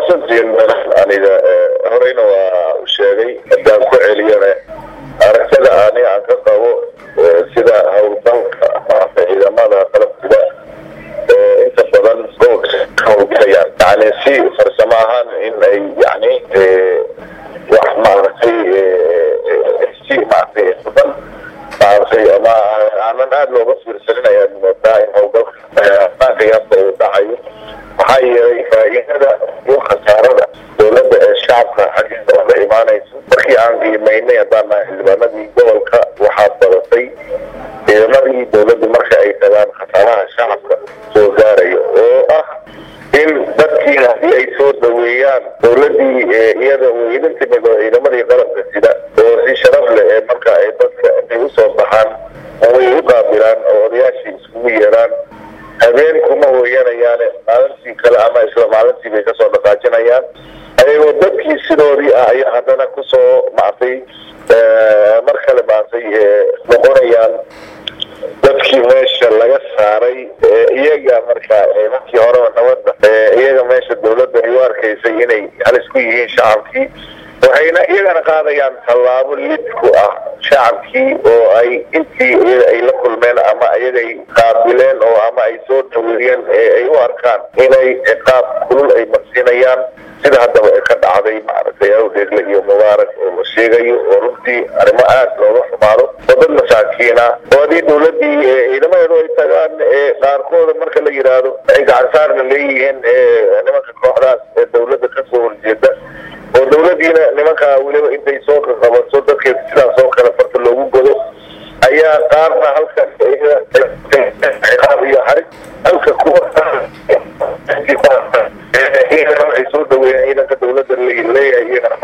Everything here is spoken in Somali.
mahadsantiin aniga horeyna waa u sheegay haddaan ku celiyana aragtida ani aan ka qabo sida howlgalka maarata ciidamada qalabkida inta badan gobolka ka howlgalayaan yani si farsamo ahaan in ay yani wax maaragtay si maaragtay badan maaragtay ama aanan aada looga fiirsanin ayaan moodaa in howlgalka qiyaasta uu dhacayo maxaa yeelay faa'iidada iyo khasaarada dowladda ee shacabka xaggiisa oga imaanayso markii aan qiimaynay haddaan nahay xildhibaanadii gobolka waxaa badatay ciidamadii dowladdu marka ay tagaan khasaaraha shacabka soo gaarayo oo ah in dadkii haddii ay soo dhaweeyaan dowladii iyada uu idin timid oo ciidamadii qalabka sida oo si sharaf leh ee marka ay dadka intay usoo baxaan way u qaabilaan oo odayaashii iskugu yeeraan habeen kuma hooyanayaane maalintii kale ama isla maalintii bay kasoo dhaqaajinayaan ayagoo dadkii sidoodii ah ayaa haddana kusoo mactay mar kale maartay noqonayaan dadkii meesha laga saaray iyaga marka markii horeba nabadda iyaga meesha dowladda ay u arkaysay inay halis ku yihiin shacabkii waxayna iyagana qaadayaan tallaabo lid ku ah shacabkii oo ay intii ay la kulmeen ama iyagay qaabileen oo ama ay soo dhaweeyeen ay u arkaan inay ciqaab kulul ay marsiinayaan sida haddaba ka dhacday maaragtay awdheegle iyo mubaarak oo la sheegayo oo runtii arrimo aada looga xumaado oo dad masaakiina oo haddii dowladdii ciidamadeedu ay tagaan qaarkooda marka la yidhaahdo ay gacansaarna leeyihiin nimanka kooxdaas ee dowladda kasoo horjeeda oo dowladdiina nimankaa weliba intay soo qaqabato dadkeeda sidaas oo kale farta loogu godo ayaa qaarna halkan ciqaab iyo xarig halka kuwa ay soo dhaweeyeen ciidanka dowladda leeyahay iyagana